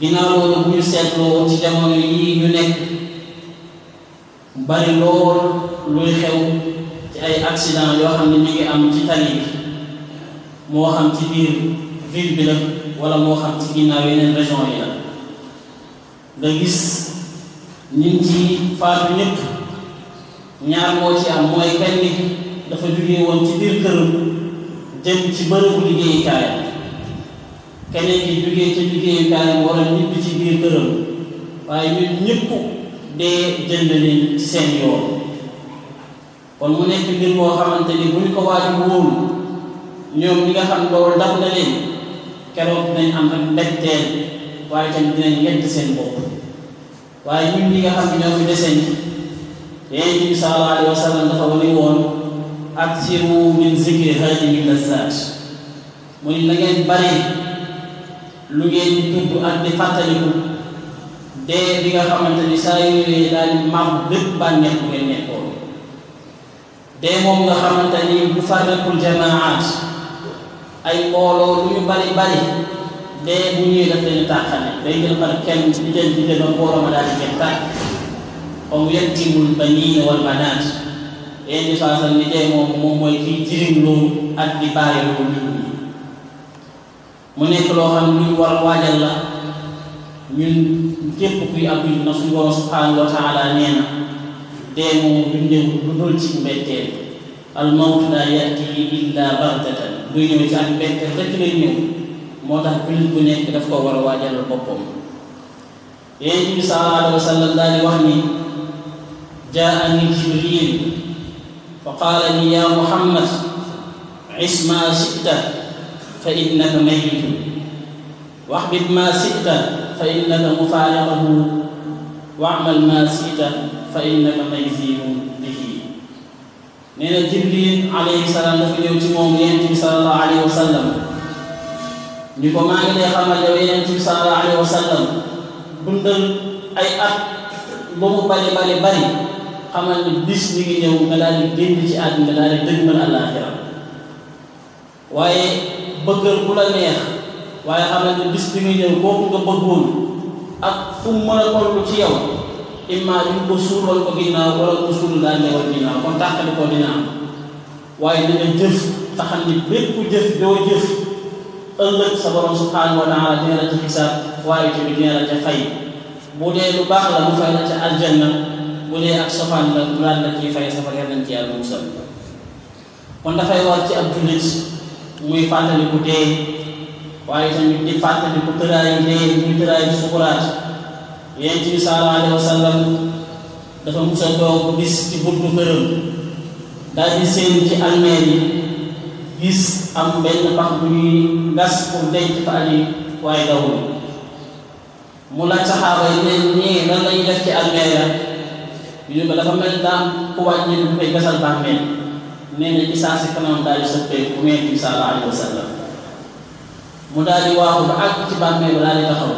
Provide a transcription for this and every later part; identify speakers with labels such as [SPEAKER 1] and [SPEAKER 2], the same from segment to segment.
[SPEAKER 1] ginnaaw loolu bu ñu seetloo ci jamono yii ñu nekk bari lool luy xew ci ay accident yoo xam ne ñu ngi am ci tali bi moo xam ci biir ville bi la wala moo xam ci ginnaaw yeneen région yi la nga gis ñin ci faatu ñëpp ñaar moo ci am mooy kenn ni dafa jógee woon ci biir këram jëm ci bërëbu liggéeyukaayam keneen ki jógee ci liggéeyukaayam wala ñibbi ci biir këram waaye ñun ñëpp dee jënd leen ci seen yoon kon mu nekk mbir moo xamante ni bu ñu ko waaju wóolu ñoom ñi nga xam loolu dab na leen keroog dinañ am ak mbetteel waaye tamit dinañ yedd seen bopp waaye ñun ñi nga xam ne ñoo fi deseen Yonent bi sallallahu alayhi wa sallam dafa wane woon aksiru min zikri haadimi lazzaat mu ni na ngeen bari lu ngeen di tudd ak di fàttaliku dee bi nga xamante ni saa yu ñëwee daal di màbb bépp bànneex bu ngeen nekkoon dee moom nga xamante ni bu farriqul jamaat ay mbooloo lu ñu bari bari dee bu ñëwee daf leen tàqale day jël par kenn di jël di jël ba mbooloo ma daal di jeex tàkk comme yettimul baniina wal banaat yéen di faasal ni dee moom moom mooy kiy jirim loolu ak di bàyyi loolu nit ñi mu nekk loo xam ne lu ñu war a waajal la ñun képp kuy ab jullit na suñu borom subhanahu wa taala nee na dee moom du ñëw lu dul ci mbetteel al mawtu laa yati illa baghtatan luy ñëw ci ak mbetteel rek lay ñëw moo tax jullit bu nekk daf ko war a waajal boppam yonent bi sallallahu alayhi wa sallam daal di wax ni jaani jibril fa qaala ni ya muhammad is ma sita fa innaka mayitun waxbit ma sita fa innaka mufaariqahu waamal ma sita fa innaka mayzinun bihi nee na jibril alayhi salaam dafa ñëw ci moom yonent bi sallallahu alayhi wa sallam ni ko maa ngi lay xamal yow yonent bi sallallahu alayhi wa sallam dundal ay at ba mu bari bari bari xamal ni bis mi ngi ñëw nga daal di génn ci àdduna daal di dëgmal àllaaxira waaye bëggal ku la neex waaye xamal ni bis bi ngi ñëw kooku nga bëggoon ak fu mu mën a toll ci yow imma ñu ko suulal ko ginnaaw wala ko suul daal newal ginnaaw kon tàqali ko dina am waaye da nga jëf taxam ni bépp jëf doo jëf ëllëg sa borom subhanahu wa taala dina la ca xisaab waaye tamit dina la ca fay bu dee lu baax la mu fay la ca aljanna bu dee ak sofaan la mu daal la ciy fay safar yar nañ ci yàlla musal kon dafay war ci ab jullit muy fàttaliku dee waaye tamit di fàttaliku tëraayu dee muy tëraayu sukuraat yonent bi sallallahu alayhi wa sallam dafa musa toog bis ci buntu këram daal di seen ci almeel yi gis am benn pax bu ñuy gas pour denc fa aji waaye dawul mu laaj saxaaba yi ne ñii lan lañuy def ci almeel ya ñu ko dafa mel daam ku wàññi ñu bu koy gasal bàmmeel nee na ci saa si kanam daal di soppeeku bu Yonent bi sallallahu alayhi wa sallam mu daal di waaxu ba àgg ci bàmmeel ba daal di taxaw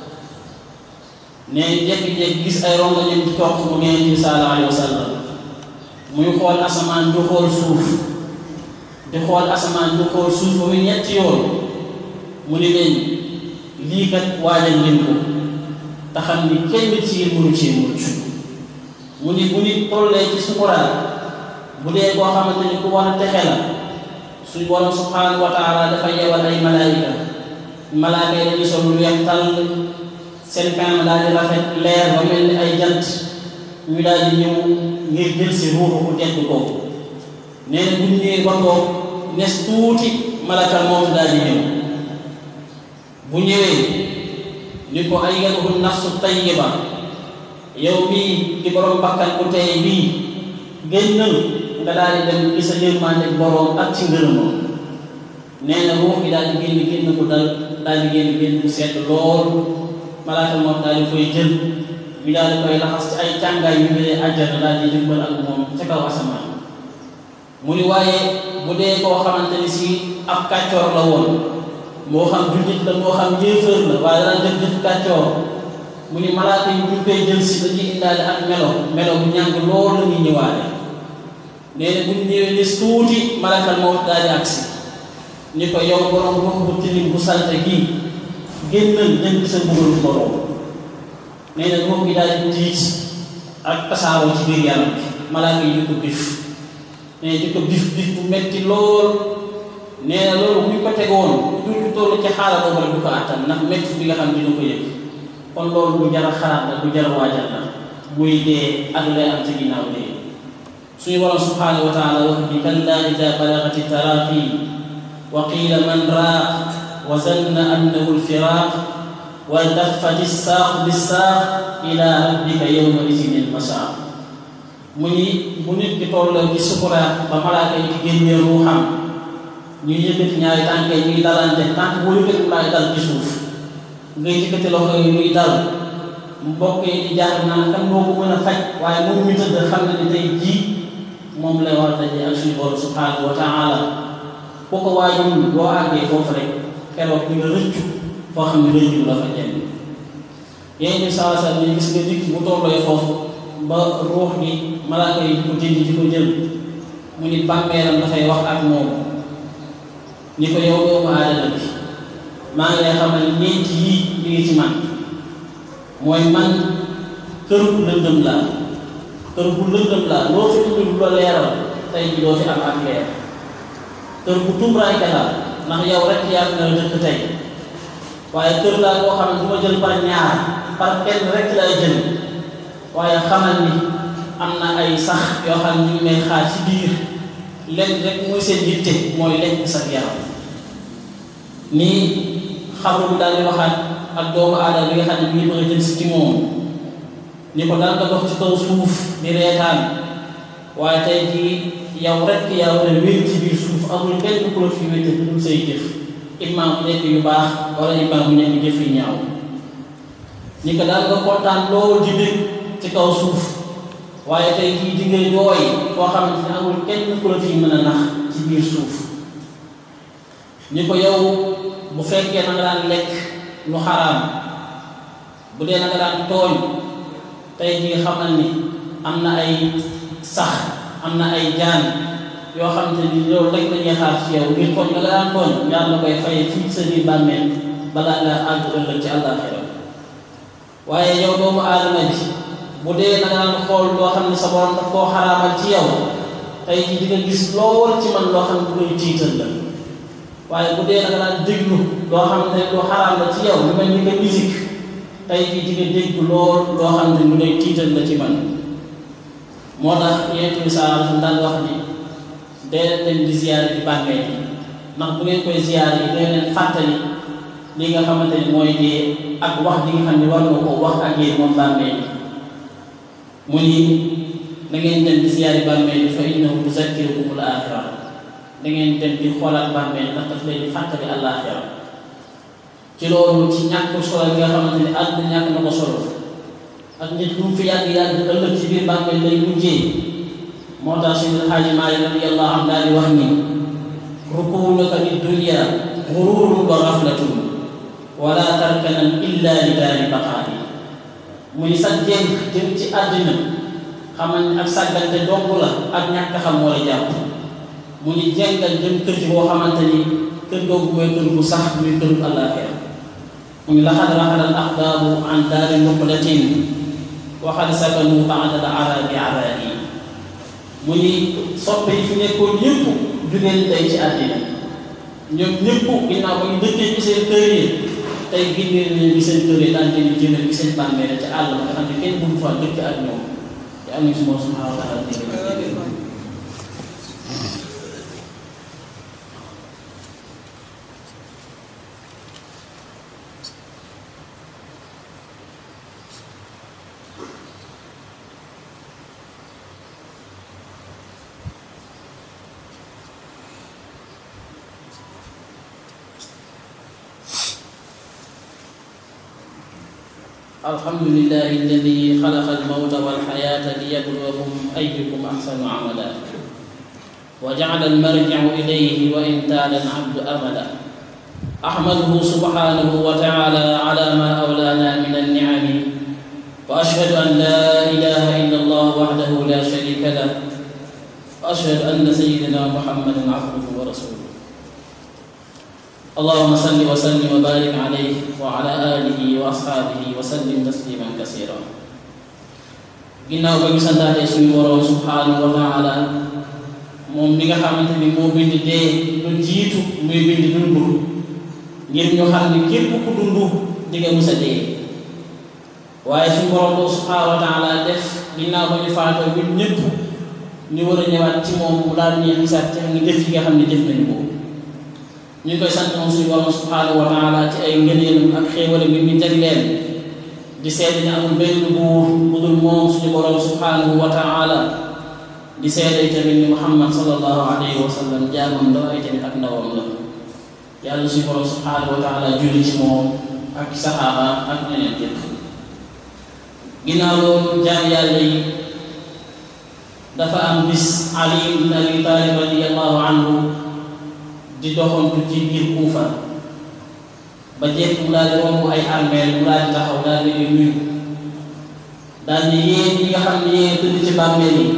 [SPEAKER 1] ne jékki-jékki gis ay rongo ñen ci toog fu Yonent bi sallallahu alayhi wa sallam muy xool asamaan du xool suuf di xool asamaan du xool suuf ba muy ñetti yoon mu ni leen lii kat waajal leen ko te xam ni kenn ci mënu ci mucc mu ni bu nit tollee ci sukuraat bu dee koo xamante ni ku war a texe la suñ borom subhanahu wa taala dafa yewal ay malaayika malaaka yi dañuy sol lu weex tàll seen kanam daal di rafet leer ba mel ni ay jant ñu daal di ñëw ngir jël si ruuxu ku tedd kooku nee na bu ñu ñëwee ba toog nes tuuti malakal moom daal di ñëw bu ñëwee ni ko ayyatuhu nafsu tayyiba yow bii di borom bakkan bu tey bii génnal nga daal di dem ci sa yërmande borom ak ci ngërëmam nee na ruux gi daal di génn génn ko dal daal di génn génn bu sedd lool malaaka moom daal di koy jël ñu daal di koy laxas ci ay càngaay yu jëlee àjjana daal di dimbal ak moom ca kaw asamaan mu ni waaye bu dee koo xamante ni si ab kàccoor la woon moo xam jullit la moo xam yéefër la waaye dana def jëf kàccoor mu ni malaaka yi buñ koy jël si dañuy indaale ak melo melo bu ñàng lool la ñuy ñëwaale nee na bu ñu ñëwee nis tuuti malakal mawt daal di agsi ni ko yow borom ruux bu tilim bu salte gii génnal dem sa mbugalu borom nee na ruux gi daal di tiit ak tasaaroo ci biir yaram bi malaaka yi di ko bif nee di ko bif bif bu metti lool nee na loolu bu ñu ko tegoon du du toll ci xaaral boobu rek du ko àttan ndax metti bi nga xam dina ko yëg kon loolu bu jar a xalaat la bu jar a waajal la muy dee ak lay am ci ginnaaw dee suñu borom subhanahu wa taala wax ni kalla ida balagati taraqi wa qiila man raaq wa zanna annahu lfiraq wa daffati saaq bisaaq ila rabbika yawma idin almasaaq mu ni bu nit ki tolloo ci sukuraat ba malaaka yi di génnee ruuxam ñuy yëkkati ñaari tànk yi ñuy dalante tànk boo yëkkati mu laay dal ci suuf ngay yëkkati loxo yi muy dal mbokk yi di jaar naan kan moo ko mën a faj waaye moom mi tëdd xam ne ni tey jii moom lay war a daje ak suñu borom subhanahu wa taala ku ko waajul boo àggee foofu rek keroog di nga rëccu foo xam ne rëccu la fa jëm yéen ñu saa saa ñu gis nga nit bu tolloo foofu ba ruux gi malaaka yi di ko dindi di ko jël mu ni bàmmeelam dafay wax ak moom ni ko yow doomu aadama bi maa ngi lay xamal ñeenti yii li ngi ci man mooy man kër bu lëndëm laa kër bu lëndëm laa loo fi indi lu la leeral tey ji doo fi am ak leer kër bu tumuraanke la ndax yow rek yaa nga dëkk tey waaye kër laa koo xam ne du ma jël par ñaar par kenn rek lay jël waaye xamal ni am na ay sax yoo xam ne ñu ngi may xaar ci biir lenn rek mooy seen yitte mooy lekk sa yaram nii xabru bi daal di waxaat ak doomu aadama bi nga xam ne mi ngi bëgg a jëm si ci moom ni ko daal nga dox ci kaw suuf di reetaan waaye tey jii yow rek yaa war a wér ci biir suuf amul kenn ku la fi wér dul say jëf imam bu nekk yu baax wala imam bu nekk jëf yu ñaaw ni ko daal nga kontaan lool di bég ci kaw suuf waaye tey jii di nga jooy koo xamante ne amul kenn ku la fi mën a nax ci biir suuf ni ko yow bu fekkee na nga daan lekk lu xaraam bu dee na nga daan tooñ tey jii xamal ni am na ay sax am na ay jaan yoo xamante ni loolu rek lañuy xaar ci yow ngir tooñ nga daan tooñ yàlla koy fay fii sa biir bàmmeel balaa nga àgg ëllëg ci àllaaxira waaye yow doomu aadama bi bu dee na nga daan xool loo xam ne sa borom daf koo xaraamal ci yow tey jii di nga gis lool ci man loo xam ne bu koy tiital la waaye bu dee da nga daan déglu loo xam ne lu xaraam la ci yow lu mel ni nga musique tey jii di nga dégg lool loo xam ne lu lay tiital la ci man moo tax yonent bi saa su daan wax ni dee leen di ziyaare di bàmmeel yi ndax bu ngeen koy ziyaare yi dee leen fàttali li nga xamante ni mooy dee ak wax li nga xam ne war nga ko wax ak yéen moom bàmmeel yi mu ni da ngeen dem di ziyaare bàmmeel yi fa innahu tuzakkirukumul aaxira da ngeen dem di xoolaat bàmmeel ndax daf leen di fàttali àllaaxira ci loolu ci ñàkk solo bi nga xamante ni àdduna ñàkk na ko solo ak nit lu mu fi yàgg yàgg ëllëg ci biir bàmmeel lay mujjee moo tax suñu xaaji Maalik radiyallahu anhu daal di wax ni rukunuka li dunya gururun wa gaflatun wala tarkanan illa li daari baqaa'i muy sa jéng jëm ci àddina xamal ni ak sàggante dong la ak ñàkk xam moo la jàpp mu ni jengal jëm kër ci boo xamante ni kër googu mooy kër bu sax muy kër bu àllaaxira mu ni laxad raxala al axdaabu an daari muqlatin waxad sakanu baada al arabi arabi mu ni soppe yi fi nekkoon ñëpp jugeen tey ci àddina ñoom ñëpp ginnaaw ba ñu dëkkee ci seen kër yi tey génnee nañu bi seen kër yi daan leen jëndal bi seen bàmmeel ci àll ba nga xam ne kenn bëgg fa dëkk ak ñoom te am si moom subhanahu wa taala dégg الحمد لله الذي خلق الموت والحياة ليبلوكم أيكم أحسن عملا وجعل المرجع إليه وإن تال العبد أملا أحمده سبحانه وتعالى على ما أولانا من النعم وأشهد أن لا إله إلا الله وحده لا شريك له وأشهد أن سيدنا محمدا عبده ورسوله allahuma salli wa sallim wa barik alayhi wa ala alihi wa ashaabihi wa sallim tasliman kasira ginnaaw ba ñu santaatee suñu boroom subhanahu wa taala moom mi nga xamante ni moo bind dee lu jiitu muy bind dundu ngir ñu xam ni képp ku dundu di nga musa dee waaye suñu boroom boobu subhanahu wa taala def ginnaaw ba ñu faatoo ñun ñëpp ñu war a ñëwaat ci moom mu daal ñuy xisaat ci nga jëf yi nga xam ne jëf nañu ko ñu ngi koy sant moom suñu borom subhanahu wa taala ci ay ngëneelam ak xéewale bi ñu jagleel di seede ne amul benn buur bu dul moom suñu borom subhanahu wa taala di seede tamit ni muhammad sallallahu alayhi wa sallam jaamam la ay tamit ak ndawam la yàlla suñu borom subhanahu wa taala julli ci moom ak saxaaba ak ñeneen yëpp ginnaaw loolu jaam yàlla yi dafa am bis ali ibn abi talib radiallahu anhu di doxantu ci biir Kuufa ba jekk mu daal di romb ay armeel mu daal di taxaw daal di nuyu daal di yéen ñi nga xam ne yéen tëdd ci bàmmeel yi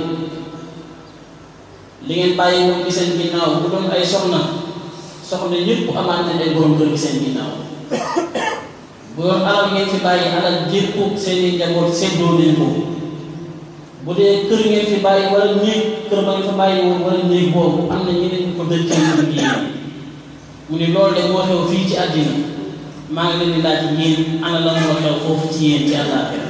[SPEAKER 1] li ngeen bàyyi woon ci seen ginnaaw bu doon ay soxna soxna yëpp amaante ay borom kër gi seen ginnaaw bu doon alal ngeen fi bàyyi alal jépp seeni njaboot seddoo nañ ko bu dee kër ngeen fi bàyyi wala néeg kër ba ngeen fa bàyyi woon wala néeg boobu am na ñeneen ñu ko dëj ci liggéey mu ne loolu de moo xew fii ci àddina maa ngi leen di laaj yéen ana lan moo xew foofu ci yéen ci àllaaxira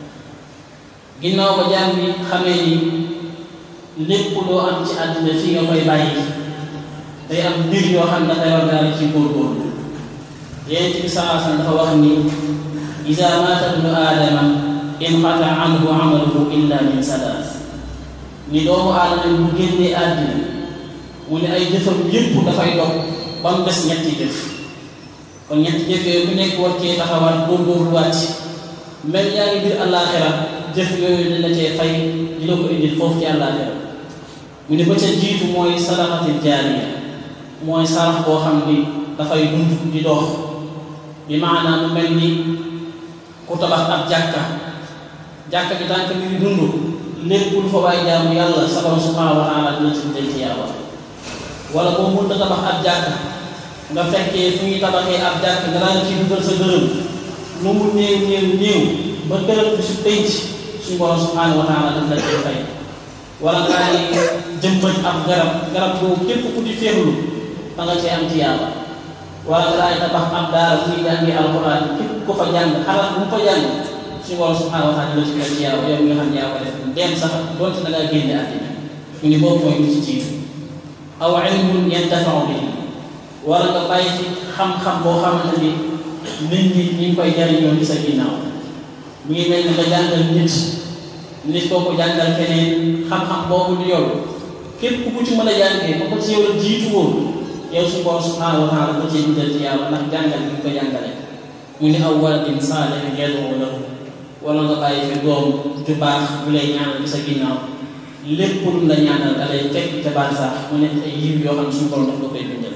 [SPEAKER 1] ginnaaw ba jaam bi xamee ni lépp loo am ci àddina fii nga koy bàyyi day am mbir yoo xam ne dafay war daal ci góorgóorlu yéen ci salaasan dafa wax ni iza maata ibnu aadama inqata anhu amaluhu illa min salaas ni doomu aadama bu génnee àddina mu ne ay jëfam yépp dafay dog ba mu des ñetti jëf kon ñetti jëf yooyu ku nekk war cee taxawaat góorgóorluwaat mel yaa ngi biir àllaaxira jëf yooyu dañ la cee fay di la ko indil foofu ci àllaaxira mu ne ba ca jiitu mooy sadaqatil jaariya mooy sarax boo xam ni dafay dund di dox bi maanaam mu mel ni ku tabax ab jàkka jàkka bi tànk mi ngi dund lépp lu fa waay jaamu yàlla sa borom subhanahu wa taala dina ci denc yàlla wala boo mënta tabax ab jàkka nga fekkee fu ñuy tabaxee ab jàkka nga daan ci dugal sa dërëm lu mu néew néew néew ba gërëm bi su penc suñu borom subhanahu wa taala daf la cee fay wala ngaa ni jëmbat ab garab garab boobu képp ku ci féexlu da nga cee am ci yàlla wala nga daay tabax ab daara bu ñuy jàngee alxuraan képp ko fa jàng xalaat bu mu fa jàng suñu borom subhanahu wa taala la ci fay ci yàlla yow mi nga xam ne yaa ko def dem sax doonte da ngaa génne àddina mu ni boobu mooy lu ci jiitu aw ilmun yantafau bihi wala nga bàyyi ci xam-xam boo xamante ni nit ñi ñu ngi koy jariñoo ci sa ginnaaw mu ngi mel ni nga jàngal nit nit koo ko jàngal keneen xam-xam boobu di yow képp ku ci mën a jàngee ba ko ci yow la jiitu woon yow suñu borom subhanahu wa taala ko ci bindal ci yàlla ndax jàngal bi nga ko jàngale mu ni aw waladin saalihin yad'u lahu wala nga bàyyi fi doom ju baax bu lay ñaanal ci sa ginnaaw lépp lu la ñaanal da lay fekk ca baax sax mu nekk ay yiw yoo xam ne suñu borom daf la koy bindal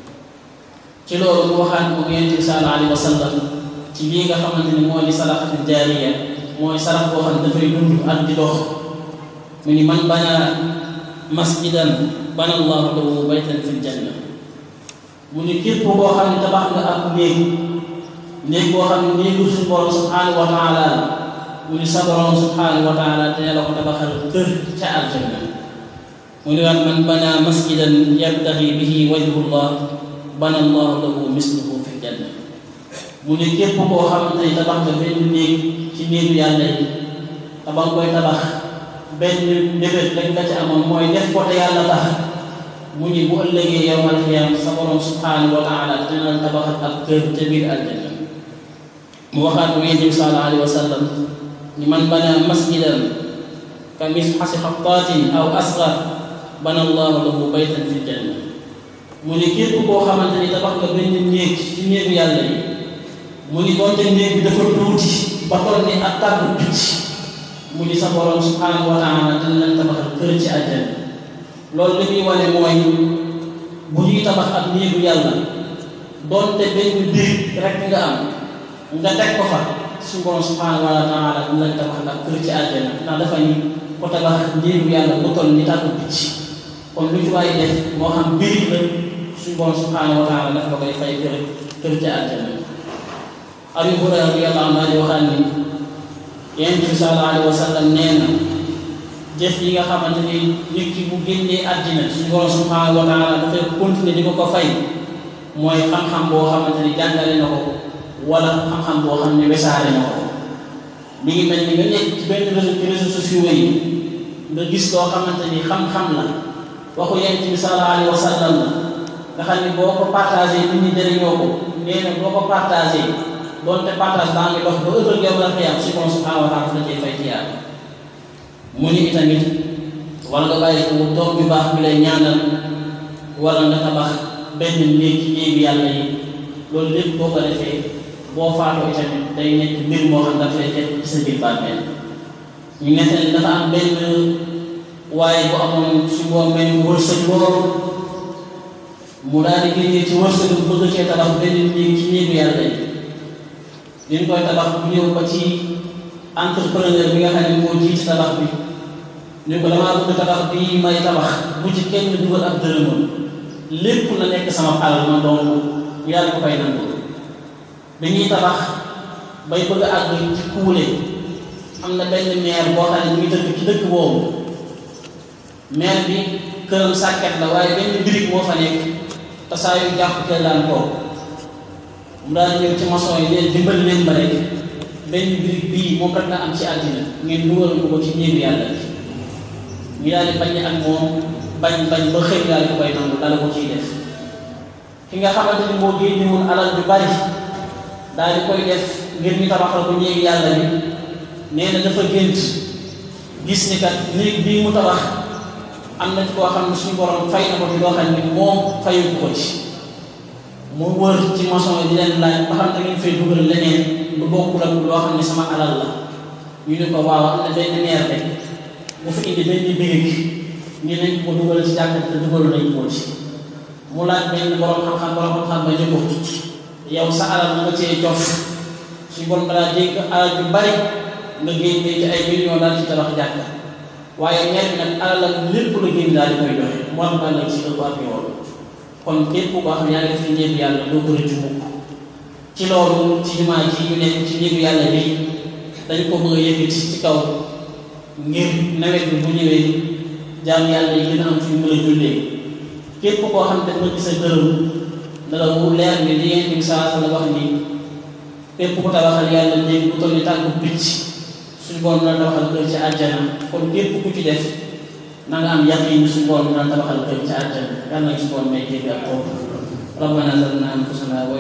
[SPEAKER 1] ci loolu mu waxaat moom yonent bi sallallahu alayhi wa sallam ci lii nga xamante ni moo di sadaqatul jaariya mooy sarax boo xam ne dafay dund ak di dox mu ni man bana masjidan bana allahu lahu baytan fil janna mu ni képp koo xam ne tabax nga ab néeg néeg boo xam ne néegu suñu borom subhanahu wa taala mu ni sa borom subhanahu wa taala dina la ko tabaxal kër ca aljanna mu ni waat man bana masjidan yabtaxi bihi wajhullah bana allahu lahu misluhu fi janna mu ni képp koo xamante ni tabax nga benn néeg ci néegu yàlla yi tabax koy tabax benn ndébét rek nga ci amoon mooy def ko te yàlla tax mu ni bu ëllëgee yowmal xiyaam sa borom subhanahu wa taala dina la tabaxal ab kër ca biir aljanna mu waxaat mu yonent bi sallallahu alayhi wa sallam ni man bana masjidan ka misxasi xattaatin aw asgar bana allahu lahu baytan fi janna mu ni képp koo xamante ni tabax nga benn néeg ci néegu yàlla yi mu ni doonte néeg bi dafa tuuti ba toll ni ak tàggu picc mu ni sa borom subhanahu wa taala dina leen tabaxal kër ci àjjana loolu li muy wane mooy bu ñuy tabax ak néegu yàlla doonte benn biir rek nga am nga teg ko fa suñu borom subhanahu wa taala dina leen tabaxal ak kër ci àjjana ndax dafa ni ko tabax néegu yàlla bu toll ni tàggu picc kon lu ci waay def moo xam biir la suñu borom subhanahu wa taala daf la koy fay kër kër ci àjjana Abu Hurayra radiyallahu anhu di waxaan ni Yonent bi sallallahu alayhi wa sallam nee na jëf yi nga xamante ni nit ki bu génnee àddina suñu borom subhanahu wa taala dafay continuer di ko ko fay mooy xam-xam boo xamante ni jàngale na ko wala xam-xam boo xam ne wesaare na ko mi ngi mel ni nga nekk ci benn réseau ci réseaux sociaux yi nga gis loo xamante ni xam-xam la waxu Yonent bi sallallahu alayhi wa sallam la nga xam ni boo ko partagé nit ñi jëriñoo ko nee na boo ko partagé doonte partage baa ngi dox ba ëllëg yow la xëyam si borom subhanahu wa taala la cay fay ci yàlla mu ni itamit wala nga bàyyi ko doom bi baax bi lay ñaanal wala nga tabax benn néeg ci néegi yàlla yi loolu lépp boo ko defee boo faatoo itamit day nekk mbir moo xam daf lay fekk ci sa biir bàmmeel ñu nekk ne dafa am benn waaye bu amoon su boo mel wërsëg loolu mu daal di génnee ci wërsëg bu bëgg cee tabax benn néeg ci néegu yàlla yi liñ koy tabax bu ñëw ba ci entrepreneur bi nga xam ne moo jiite tabax bi ñu ko damaa bëgg tabax bi may tabax bu ci kenn dugal ab dërëmam lépp na nekk sama alal ma doon yàlla ko koy nangu bi ñuy tabax bay bëgg a àgg ci kuule am na benn maire boo xam ne mu ngi dëkk ci dëkk boobu maire bi këram sàkket la waaye benn birig moo fa nekk te saa yu jàpp kër daan toog mu daan ñëw ci maçon yi leen dimbali leen ba rek benn birig bii moom rek la am ci àddina ngeen dugal ko ko ci néegu yàlla bi ñu daal di bañ ak moom bañ bañ ba xëy daal di koy nangu dala ko ciy def ki nga xamante ni moo génnewul alal ju bari daal di koy def ngir ñu tabaxal ko néegu yàlla bi nee na dafa gént gis ni kat néeg bii mu tabax am na ci koo xam ne suñu borom fay na ko ci loo xam ne moom fayu ko ci mu wër ci maçon yi di leen laaj ba xam da ngeen fay dugal leneen lu bokkul ak loo xam ne sama alal la ñu ne ko waaw am na benn meer rek bu fi indi benn birig ñu nañ ko dugal ci jàkka te dugal nañ ko ci mu laaj benn borom xam-xam borom xam-xam ba ñu ko yow sa alal nga cee jof suñu borom balaa dégg alal ju bari nga génnee ci ay millions daal ci tabax jàkka waaye meer bi nag alal lépp la génn daal di koy joxe mu am nag ci ëpp ak yoon kon képp koo xam ne yaa ngi def ci néegu yàlla doo ko rëccu mukk ci loolu ci jumaa ji ñu nekk ci néegu yàlla bi dañ ko bëgg a yëkkati ci kaw ngir nawet bi bu ñëwee jaam yàlla yi gën a am fi mu mën a jullee képp koo xam ne nga gis a gërëm da la mu leer ni li ngeen di saa la wax ni képp ku tabaxal yàlla néeg bu toll ni tàggu picc suñu borom dana tabaxal kër ci àjjana kon képp ku ci def na nga am yaqin suñu borom dana tabaxal kër ci àjjana yàlla na suñu borom may jéggi ak toog rabbana zalamna anfusana